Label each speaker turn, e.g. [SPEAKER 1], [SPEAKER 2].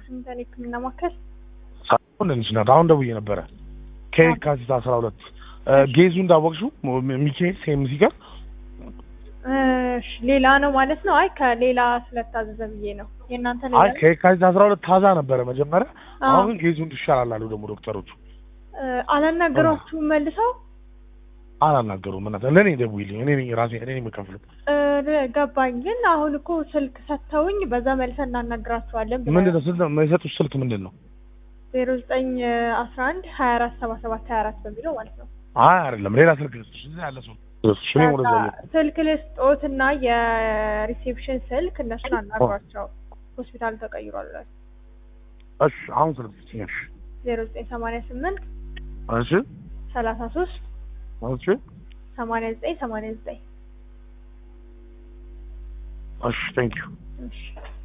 [SPEAKER 1] ዋሽንግተን የህክምና ማዕከል
[SPEAKER 2] ሳይሆን እንች ናት። አሁን ደውዬ ነበረ ከየካቲት አስራ ሁለት ጌዙ እንዳወቅሽው ሚካኤል ሴምሲ ጋር
[SPEAKER 1] እሺ ሌላ ነው ማለት ነው። አይ ከሌላ ስለታዘዘ ብዬ ነው። የእናንተ ሌላ
[SPEAKER 2] አይ
[SPEAKER 1] ነው?
[SPEAKER 2] ከየካቲት አስራ ሁለት ታዛ ነበረ መጀመሪያ።
[SPEAKER 1] አዎ።
[SPEAKER 2] አሁን ጌዙ እንዲሻላል አሉ ደግሞ ዶክተሮቹ።
[SPEAKER 1] እ፣ አላናገሯችሁም መልሰው?
[SPEAKER 2] አላናገሩም። እናት ለእኔ ደውይልኝ፣ እኔ ነኝ ራሴ እኔ ነኝ የምከፍለው።
[SPEAKER 1] እ፣ ገባኝ። ግን አሁን እኮ ስልክ ሰጥተውኝ በዛ መልሰን እናናግራችኋለን
[SPEAKER 2] ምንድን ነው ስልክ የሰጡት ስልክ ምንድን ነው?
[SPEAKER 1] ዜሮ ዘጠኝ አስራ አንድ ሀያ አራት ሰባ ሰባት ሀያ አራት በሚለው ማለት ነው።
[SPEAKER 2] አይ አይደለም፣ ሌላ ስልክ ልስጥሽ። እዚህ ያለ ሰው ልስጥሽ። እኔ ወደዛ እየሄድኩ
[SPEAKER 1] ስልክ ልስጦትና የሪሴፕሽን ስልክ እነሱን አናግሯቸው። ሆስፒታል ተቀይሯል ብላችሁ
[SPEAKER 2] እሺ፣ አሁን ስልክ ስጥኝ። እሺ፣
[SPEAKER 1] ዜሮ ዘጠኝ ሰማንያ ስምንት
[SPEAKER 2] እሺ፣
[SPEAKER 1] ሰላሳ ሶስት
[SPEAKER 2] እሺ፣
[SPEAKER 1] ሰማንያ ዘጠኝ ሰማንያ ዘጠኝ
[SPEAKER 2] እሺ፣ ቴንክ ዩ
[SPEAKER 1] እሺ